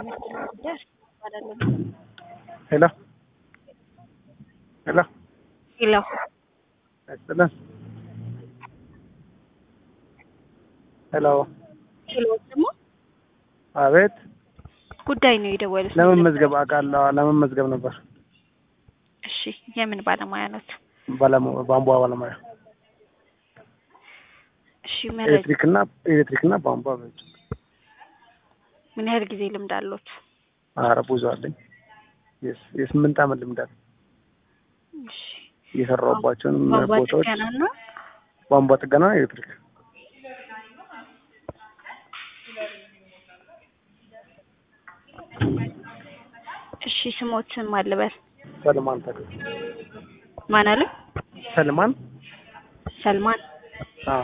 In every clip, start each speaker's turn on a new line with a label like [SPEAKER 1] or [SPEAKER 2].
[SPEAKER 1] ሄሎ ሄሎ
[SPEAKER 2] ሄሎ
[SPEAKER 1] አይስጥልን ሄሎ
[SPEAKER 2] ሄሎ ደግሞ
[SPEAKER 1] አቤት
[SPEAKER 2] ጉዳይ ነው የደወሉት።
[SPEAKER 1] ለመመዝገብ አውቃለሁ ለመመዝገብ ነበር
[SPEAKER 2] እሺ የምን ባለሙያ ነት?
[SPEAKER 1] ባለሙ- ቧንቧ ባለሙያ
[SPEAKER 2] እሺ መረጃ
[SPEAKER 1] ኤሌክትሪክ እና ኤሌክትሪክ እና ቧንቧ በእጅ
[SPEAKER 2] ምን ያህል ጊዜ ልምድ አሎት?
[SPEAKER 1] ኧረ ብዙ አለኝ የስ- የስምንት ዓመት ልምድ አለኝ
[SPEAKER 2] እሺ
[SPEAKER 1] የሰራሁባቸውንም
[SPEAKER 2] ቧንቧ
[SPEAKER 1] ቦታዎች
[SPEAKER 2] ጥገና እና
[SPEAKER 1] ቧንቧ ጥገና ኤሌክትሪክ
[SPEAKER 2] እሺ ስሞትን ማልበል
[SPEAKER 1] ሰልማን ተክል
[SPEAKER 2] ማን አለ?
[SPEAKER 1] ሰልማን
[SPEAKER 2] ሰልማን
[SPEAKER 1] አዎ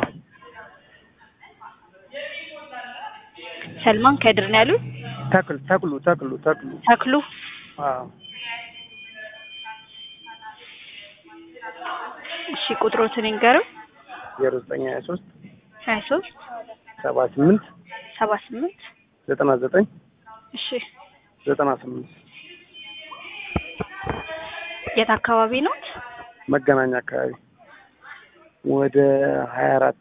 [SPEAKER 2] ሰልማን ከድር ነው ያሉት?
[SPEAKER 1] ተክል ተክሉ ተክሉ ተክሉ
[SPEAKER 2] ተክሉ
[SPEAKER 1] አዎ
[SPEAKER 2] እሺ ቁጥሮትን ይንገረው።
[SPEAKER 1] ዜሮ ዘጠኝ ሀያ ሶስት
[SPEAKER 2] ሀያ ሶስት
[SPEAKER 1] ሰባ ስምንት
[SPEAKER 2] ሰባ ስምንት
[SPEAKER 1] ዘጠና ዘጠኝ
[SPEAKER 2] እሺ
[SPEAKER 1] ዘጠና ስምንት
[SPEAKER 2] የት አካባቢ ነው?
[SPEAKER 1] መገናኛ አካባቢ ወደ ሀያ አራት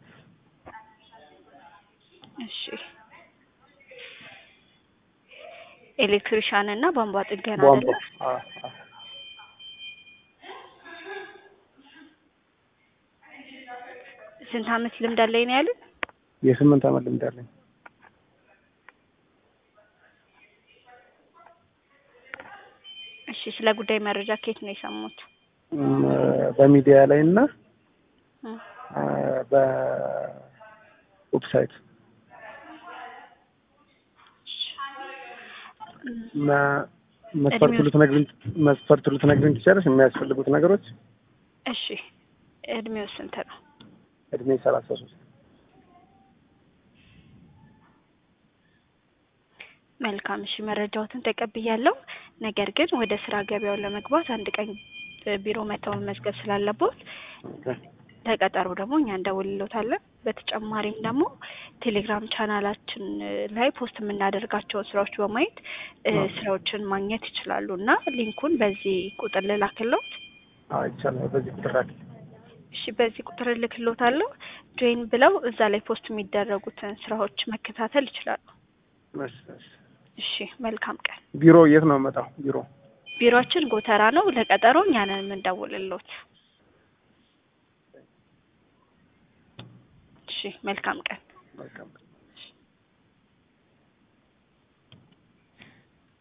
[SPEAKER 2] እሺ ኤሌክትሪሻን እና ቧንቧ ጥገና
[SPEAKER 1] ቧንቧ
[SPEAKER 2] አይደለ?
[SPEAKER 1] አዎ አዎ
[SPEAKER 2] ስንት አመት ልምድ አለኝ ነው ያሉት?
[SPEAKER 1] የስምንት ዓመት ልምድ አለኝ
[SPEAKER 2] እሺ ስለ ጉዳይ መረጃ ከየት ነው የሰሙት?
[SPEAKER 1] እም፣ በሚዲያ ላይ እና
[SPEAKER 2] እም፣
[SPEAKER 1] አ፣ በዌብሳይት መ- መስፈርቱ
[SPEAKER 2] እድሜው-
[SPEAKER 1] ልትነግሪኝ መስፈርቱ ልትነግሪኝ ትችያለሽ? የሚያስፈልጉት ነገሮች
[SPEAKER 2] እሺ እድሜው ስንት ነው?
[SPEAKER 1] እድሜ ሰላሳ ሶስት
[SPEAKER 2] መልካም እሺ መረጃዎትን ተቀብያለሁ። ነገር ግን ወደ ስራ ገበያውን ለመግባት አንድ ቀን እ፣ ቢሮ መተው መመዝገብ ስላለቦት ተቀጠሩ ደግሞ እኛ እንደውልሎታለን። በተጨማሪም ደግሞ ቴሌግራም ቻናላችን እ፣ ላይ ፖስት የምናደርጋቸውን ስራዎች በማየት እ፣
[SPEAKER 1] አዎ።
[SPEAKER 2] ስራዎችን ማግኘት ይችላሉ እና ሊንኩን በዚህ ቁጥር ልላክሎት።
[SPEAKER 1] ይቻላል። በዚህ ቁጥር ላኪ።
[SPEAKER 2] እሺ በዚህ ቁጥር እልክሎታለሁ። ጆይን ብለው እዛ ላይ ፖስት የሚደረጉትን ስራዎች መከታተል ይችላሉ።
[SPEAKER 1] እሺ፣ እሺ።
[SPEAKER 2] እሺ መልካም ቀን።
[SPEAKER 1] ቢሮ የት ነው የምመጣው? ቢሮ
[SPEAKER 2] ቢሮአችን ጎተራ ነው። ለቀጠሮ እኛ ነን የምንደውልሎት። እሺ መልካም ቀን።
[SPEAKER 1] መልካም